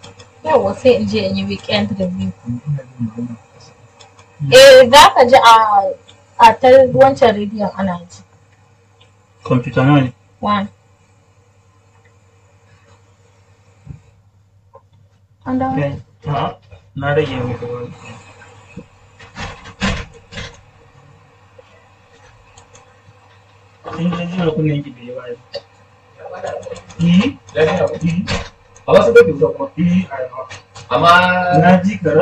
Yawwa sai in je in yi weekend review. Eh za ka ji a a ta wancan rediyon ana ji. Kwamfuta nawa ne? One. An dawo? Kai, a'a, na rage maka wani. In ka ji wani kunnen ki bai yi ba. Eh, eh, A wasu bai kyauta kuma. eh, a- Amma na ji ka